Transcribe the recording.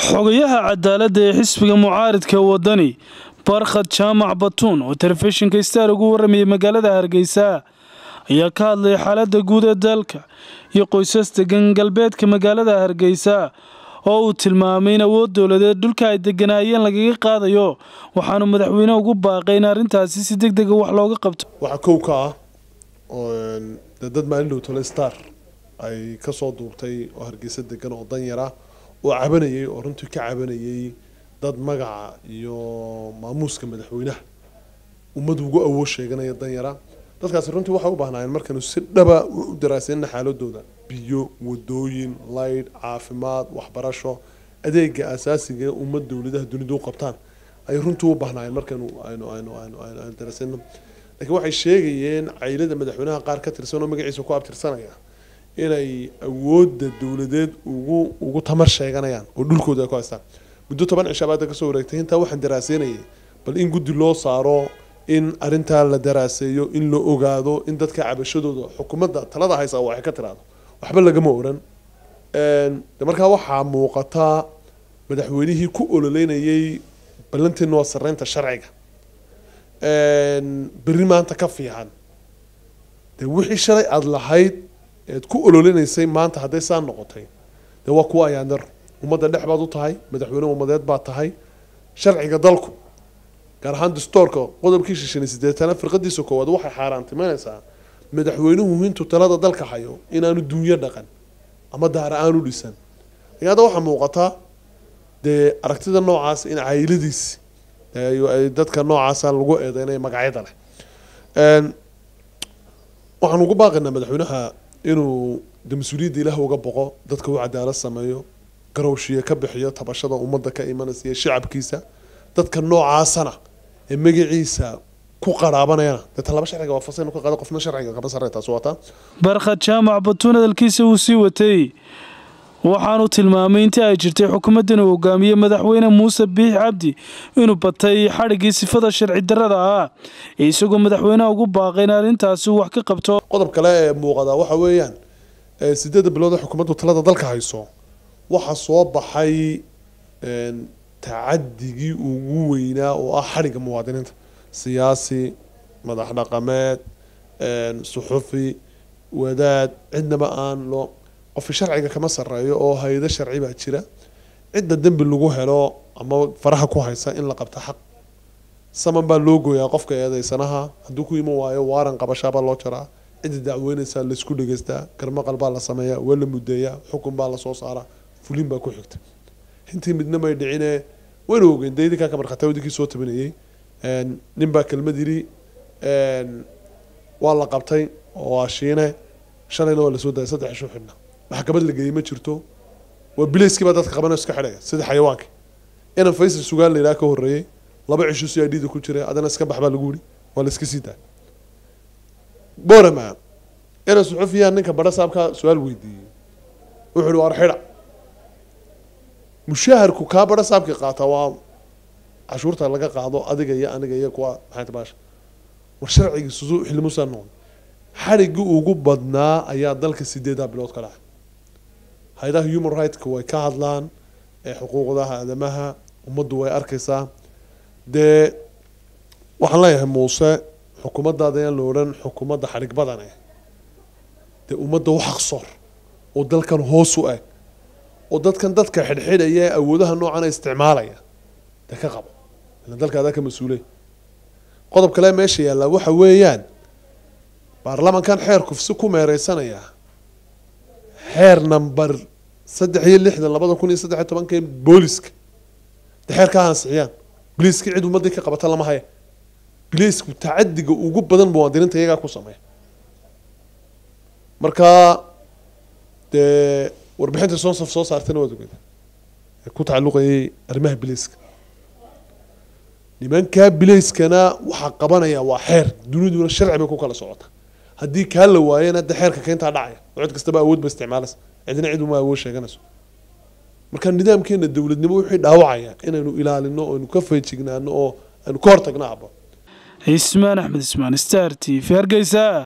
xogayaha cadaaladda ee xisbiga mucaaridka wadani barkhad jaamac batuun oo telefishinka star ugu waramayay magaalada hargeysa ayaa ka hadlaya xaaladda guud ee dalka iyo qoysas degan galbeedka magaalada hargeysa oo uu tilmaamay in awood dowladeed dhulka ay deganaayeen lagaga qaadayo waxaanu madaxweyne ugu baaqay in arrintaasi si deg dega wax looga qabto waxaa kow ka ah de dad maalin dhow tole star ay kasoo duubtay oo hargeysa degan oo danyara oo cabanayay oo runtii ka cabanayay dad magaca iyo maamuuska madaxweynaha ummad ugu awood sheeganaya danyara dadkaasi runtii waxay u baahnaayeen markanu si dhaba u daraasayna xaaladooda biyo wadooyin laydh caafimaad waxbarasho adeega asaasiga ee ummad dowladaha dunidu u qabtaan ayay runtii u baahnaayeen markanu aynu aynu aynu aynu aynu daraasayno laakiin waxay sheegayeen caylada madaxweynaha qaar ka tirsan oo magaciisa ku abtirsanaya inay awoodda dowladeed ugu ugu tamar sheeganayaan oo dhulkooda ay ku haystaan muddo toban cishaa baada kasoo wareegtay intaa waxaan daraaseynayay bal in guddi loo saaro in arrintaa la daraaseeyo in la ogaado in dadka cabashadooda xukuumadda talada haysa waxay ka tiraado waxba lagama oran de markaa waxaa muuqataa madaxweynihii ku ololeynayay ballanteena waa sareynta sharciga berri maanta ka fiican dee wixii shalay aada lahayd eed ku ololinaysay maanta hadday saa noqotay dee waa kuwa ayaandar ummadda dhex baad u tahay madaxweyne ummadeed baad tahay sharciga dalku gaar ahaan dastoorka qodobkii shishan iyo sideetana firqadiisa koowaad waxay xaaraantimeynaysaa madaxweynuhu intuu talada dalka hayo inaanu dunyo dhaqan ama daara aanu dhisan laakiin hadda waxaa muuqataa dee aragtida noocaas in cayladiisi dadka noocaasa lagu eedeynaya magacyada leh waxaan ugu baaqaynaa madaxweynaha inuu de mas-uuliyadda ilaah uga boqo dadka u cadaalad sameeyo garowshiye ka bixiyo tabashada ummadda ka imanaysa iyo shacabkiisa dadka noocaasana ee magaciisa ku qaraabanayana dee talaba sharciga waa fasaynu ka qaado qofna sharciga kama sarreyn taas wataa barkhad jaamac batuun hadalkiisa uu sii watay waxaanu tilmaamay intii ay jirtay xukuumaddan uu hogaamiyey madaxweyne muuse biix cabdi inuu batay xadhiggii sifada sharci darrada ah isagoo madaxweynaha ugu baaqay in arrintaasi uu wax ka qabto qodob kale ee muuqada waxa weeyaan sideedda bilood ee xukuumaddu talada dalka hayso waxaa soo baxay tacadigii ugu weynaa oo ah xadhigga muwaadiniinta siyaasi madax dhaqameed suxufi wadaad cidnaba aan loo qofki sharciga kama sareeyo oo hay-ado sharci baa jira cidda dembi lagu helo ama faraha ku haysa in la qabta xaq saman baa loo gooyaa qofka eedeysanaha hadduu ku iman waayo waaran qabashaabaa loo jaraa cidda dacweyneysaa laysku dhegeystaa garmaqal baa la sameeyaa waa la mudeeyaa xukun baa lasoo saaraa fulin baa ku xigta intii midna may dhicine wayna ogeyn daydinkaa ka markhataa wadinkii soo tabinayay nin baa kelmad yidhi waa la qabtay oo waa shiine shalayna waa lasoo daayay saddex ishu xidhna maxkamad la geeyey ma jirto waa bilayskii baa dadka qabanayo iska xidhaya sida xayawaankii inan faysal sugaan la yidhaha ka horreeyey laba cisho si idhida ku jiray adana iska bax baa lagu yidhi waa la iska sii daay borama inan suxufiyaa ninka badha saabka su-aal weydiiyey wuxuu ihi waar xidha mushaaharku kaa badha saabkii qaata waa cashuurta laga qaado adiga iyo aniga iyo kuwa maxay baasha war sharcigiisusu xilmusaa noqon xadhiggii ugu badnaa ayaa dalka sideedaa bilood ka dhacay hay-adaha human rightska way ka hadlaan ee xuquuqdaha aadamaha ummaddu way arkaysaa dee waxaan leeyahay muuse xukuumaddaada yaan la odhan xukuumadda xadhig badan eh dee ummadda u xaqsoor oo dalkan hoos u eg oo dadkan dadka xidhxidhaya ee awoodaha noocana isticmaalaya dee ka qabo ilan dalka adaa ka mas-uulay qodob kale meesha yaallaa waxa weeyaan baarlamankan xeerku si ku meereysanaya xeer number saddex iyo lixdan labada kun iyo saddex iyo tobanka booliska de xeerkaa ansixiyaan biliiska cid ummadii ka qabata lama haya biliisku tacadiga ugu badan muwaadiniinta iyagaa ku sameeya marka dee warbixinta sonsaf soo saartayna waad ogeeda ee ku tacalluqayay arrimaha biliiska nimankaa bilayskana waxaa qabanaya waa xeer duniduna sharci bay ku kala socota haddii kaa la waayana de xeerka keentaa dhacaya oo cid kastaba awood ba isticmaalaysa cidna cid uma awood sheeganayso marka nidaamkeena dowladnimo wixii dhaawacaya inaynu ilaalino oo aynu ka feejignaano oo aynu ka hortagno abo cismaan axmed ismaan star t v hargeysa